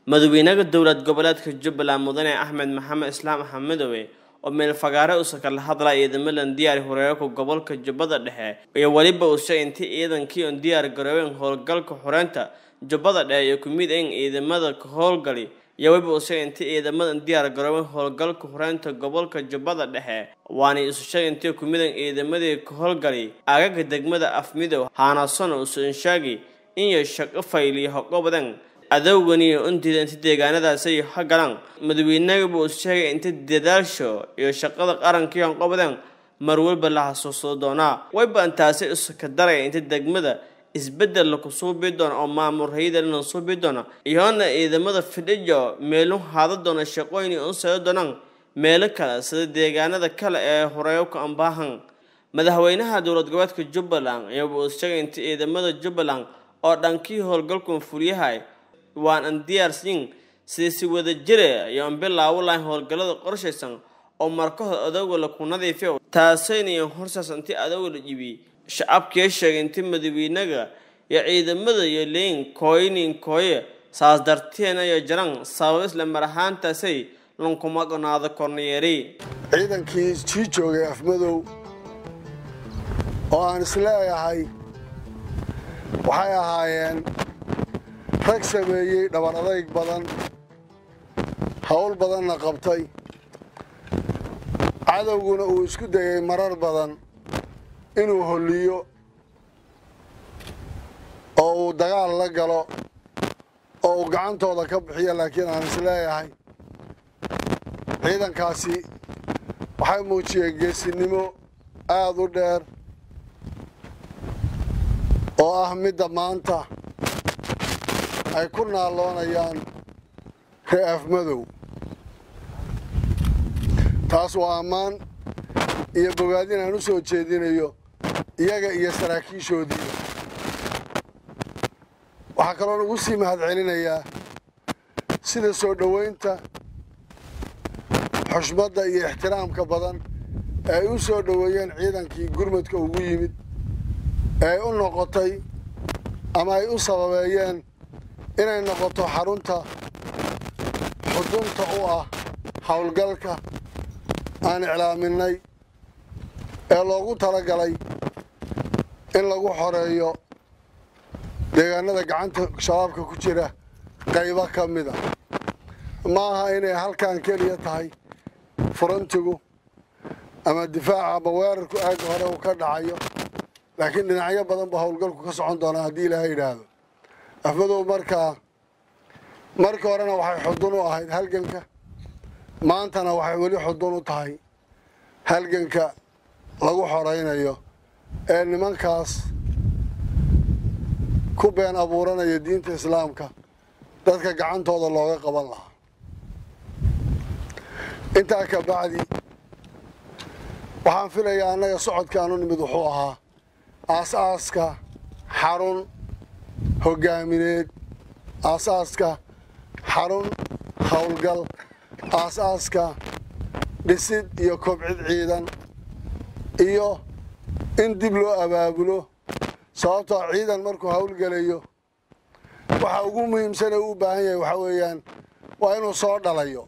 madaxweynaha dowlad goboleedka jubbaland mudane axmed maxamed islaam axmedowe oo meel fagaare uusa kala hadlaya ciidamadan diyaar horeerka gobolka jubbada dhexe iyo weliba uu sheegay intii ciidankii oon diyaar garoobeen howlgalka xoreynta jubbada dhexe iyo kumid in ciidamada ka howlgali iyo weliba uu sheegay intii ciidamadan diyaar garoobeen howlgalka xoreynta gobolka jubbada dhexe waana isu sheegay intii kumid in ciidamadii ka howlgali aagaga degmada afmidow haanason uusan sheegay inay shaqo fayliyo hoqobadan adowgani untida inta deegaanadaasi hagalaan madaxweynahaba uu sheegay inta dadaasho iyo shaqada qarankii hanqobadan mar walba la xasuusto doonaa wayba intaasi iska daraya inta degmada isbedel laku suubi doono oo maamul hayada lana suubi doono iyoona ciidamada fidhijo meelu haada doona shaqooyin unsado doonaan meelo kale sida deegaanada kale ee horeeyo ka ambaahan madaxweynaha dowlad goboleedka jubbaland iyaba uu sheegay inta ciidamada jubbaland oo dhankii howlgalkan fulyahay waan aan diyaarsiin sidii si wada jira iyo aan bilaawo lahayn howlgallada qorshaysan oo markahod adowga laku nadiifiyo taasaynayo horsaas intii adowga la jibiyey shacabkii sheegay intii madaxweynaga iyo ciidamada iyo leyn kooynin kooye saas darteena iyo jaran sabab isla mar ahaantaasay lankuma gonaado korneyeeri ciidankii sii joogay afmadow oo aan isleeyahay waxay ahaayeen rag sameeyey dhabar adayg badan howl badanna qabtay cadowguna uu isku dayay marar badan inuu holliyo oo uu dagaal la galo oo uu gacantooda ka bixiyo laakiin aan isleeyahay ciidankaasi waxay muujiyeen geesinimo aada u dheer oo ah midda maanta ay ku naalloonayaan ree afmadow taas waa ammaan iyo bogaadin aan u soo jeedinayo iyaga iyo saraakiishoodiiba waxaa kaloon ugu sii mahadcelinayaa sida soo dhowaynta xushmadda iyo ixtiraamka badan ee ay u soo dhoweeyeen ciidankii gurmadka ugu yimid ee ay u noqotay ama ay u sababeeyeen inay noqoto xarunta xudunta u ah howlgalka aan iclaaminay ee loogu talagalay in lagu xoreeyo deegaanada gacanta shabaabka ku jira qaybo ka mida ma aha inay halkan keliya tahay furantigu ama difaaca ama weerarku aagga hore uu ka dhacayo laakiin dhinacyo badan ba howlgalku ka socon doonaa haddii ilaahay yidhaahdo afmadow markaa markii horena waxay xudun u ahayd halganka maantana waxay weli xudun u tahay halganka lagu xoraynayo ee nimankaas ku been abuuranaya diinta islaamka dadka gacantooda looga qaban lahaa intaa ka bacdi waxaan filayaa annaga socodkaanu nimid wuxuu ahaa aas-aaska xarun hoggaamineed aasaaska xarun howlgal aas-aaska dhisid iyo kobcid ciidan iyo in dib loo abaabulo sababtoo ciidan markuu howlgelayo waxa ugu muhiimsane uu u baahan yahay waxaa weeyaan waa inuu soo dhalayo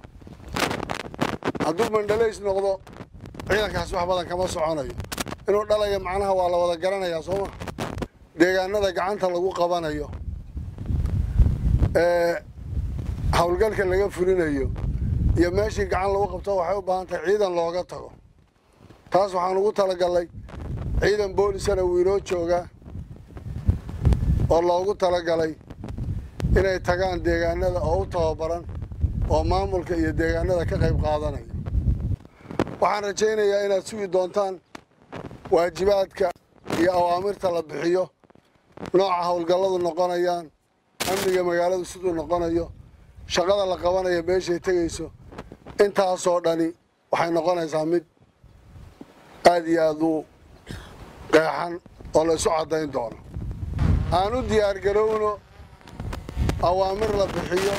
hadduu mandhalays noqdo ciidankaasi wax badan kama soconayo inuu dhalayo macnaha waa la wada garanayaa soo ma deegaanada gacanta lagu qabanayo ee howlgalka laga fulinayo iyo meeshii gacan lagu qabto waxay u baahan tahay ciidan looga tago taas waxaan ugu talagalnay ciidan boolisana wuu inoo joogaa oo loogu talagalay inay tagaan deegaanada oo u tababaran oo maamulka iyo deegaanada ka qayb qaadanaya waxaan rajaynayaa inaad sugi doontaan waajibaadka iyo awaamirta la bixiyo nooca howlgalladu noqonayaan amniga magaaladu siduu noqonayo shaqada la qabanayo meeshay tegayso intaasoo dhani waxay noqonaysaa mid aada iyo aada u qeexan oo la isu caddayn doono aan u diyaargarowno awaamir la bixiyo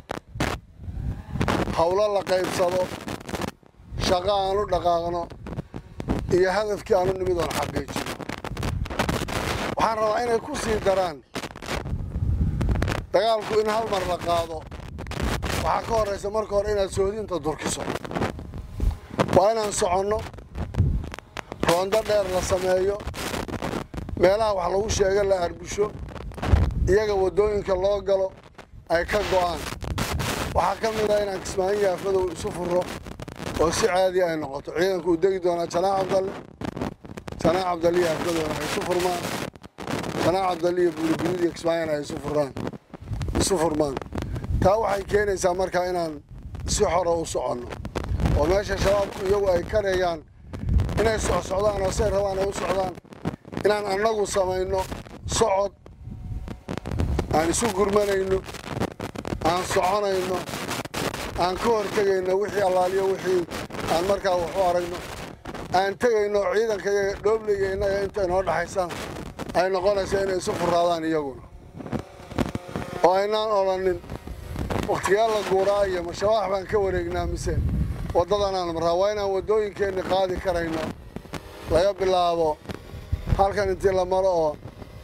howlo la qaybsado shaqo aan u dhaqaaqno iyo hadafkii aanu nimid oon xaqiijino waxaan rabaa inay ku sii daraan dagaalku in hal mar la qaado waxaa ka horraysa marka hore inaad soodinta durkiso waa inaan soconno roondo dheer la sameeyo meelaha wax lagu sheego la arbusho iyaga waddooyinka loo galo ay ka go'aan waxaa ka mid ah inaan kismaayo yaafadow isu furro oo si caadi ay noqoto ciidanku uu degi doonaa janaax cabdalle janaax cabdalle iyo yaafadowna ay isu furmaan janaax cabdalle iyo buurigurid iyo kismaayona ay isu furraan isu furmaan taa waxay keenaysaa markaa inaan si xora u soconno oo meesha shabaabku iyagu ay karayaan inay socsocdaan oo say rabaan ay u socdaan inaan annagu samayno socod aan isu gurmanayno aan soconayno aan ka hor tegayno wixii allaaliyo wixii aan markaa wax u aragno aan tegayno ciidanka iyaga dhoobliga innaga inta inoo dhaxaysana ay noqonayso inay isu furaadaan iyaguna oo aynaan odhanin wakhtigaa la guuraa iyo mashabaax baan ka wareegnaa mise waddadanaan marraa waa inaan waddooyinkeenni qaadi karayno laga bilaabo halkan intii la maro oo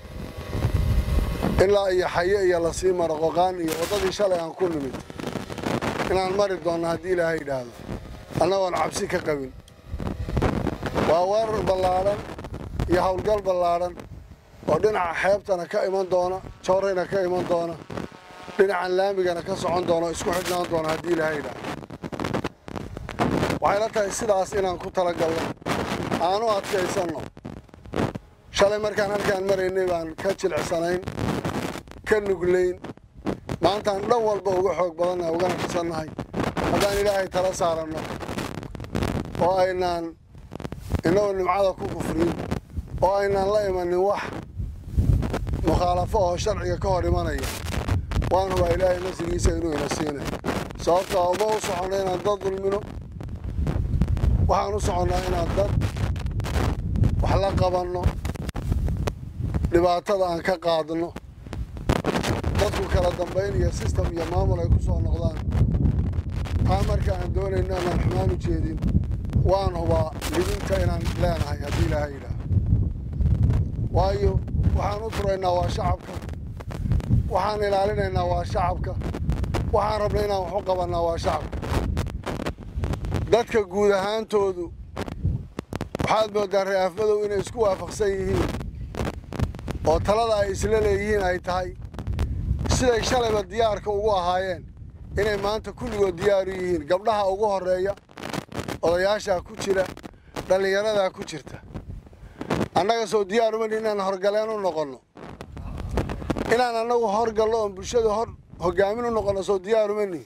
ilaa iyo xaye iyo lasii maro qoqaan iyo waddadii shalay aan ku nimid inaan mari doonno haddii ilaahay yidhaahdo annagoon cabsi ka qabin waa weerar ballaadhan iyo howlgal ballaadhan oo dhinaca xeebtana ka iman doona joorayna ka iman doona dhinacan laamigana ka socon doona o isku xidhnaan doona haddii ilaahay yidhaahdo waxay la tahay sidaas inaan ku talagalno aanu adkaysanno shalay markaan halkaan maraynay baan ka jilicsanayn ka nuglayn maantaan dhan walba uga xoog badannahay ugana fisannahay haddaan ilaahay tala saaranno oo aynaan innagoo nimcada ku kufriyin oo aynaan la imanin wax mukhaalafo oo sharciga ka hor imanaya waan hubaa ilaahay nafsigiisa inuu ina siinay sababtaa uma u soconno inaan dad dulmino waxaan u soconnaa inaan dad wax la qabanno dhibaatada aan ka qaadno dadku kala dambayn iyo sistem iyo maamul ay ku soo noqdaan taa marka aan doonayno inaan xumaan u jeedin waan hubaa libinta inaan leenahay haddii ilaahay yidhaah waayo waxaan u turaynaa waa shacabka waxaan ilaalinaynaa waa shacabka waxaan rabnay inaan wax u qabannaa waa shacabka dadka guud ahaantoodu waxaad mooddaa re'aafmadow inay isku waafaqsan yihiin oo talada ay isla leeyihiin ay tahay siday shalayba diyaarka ugu ahaayeen inay maanta kulligood diyaaru yihiin gabdhaha ugu horreeya odayaashaa ku jira dhallinyaradaa ku jirta annaga soo diyaar umani inaan horgaleen u noqonno inaan annagu horgallo oon bulshada hor hoggaamin u noqonno soo diyaar umani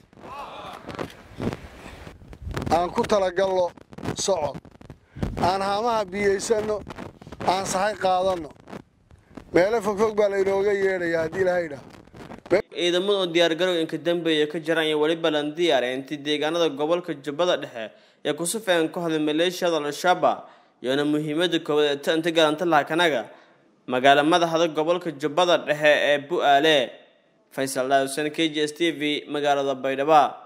aan ku talagallo socod aan haamaha biyaysanno aan sahay qaadanno meelo fogfog baa laynooga yeedhayaa haddii ilahay yidhaah ciidamada oo diyaargarow inka dambeeya ka jiraan iyo weliba lan diyaare intii deegaanada gobolka jubbada dhexe ee ku sufeen ku hadlay maleeshiyada al-shabaab iyoona muhiimada koowaad ee ta inta galanta lahakanaga magaala madaxda gobolka jubbada dhexe ee bu-aale faysal dhaawsan k j s t v magaalada baydhabo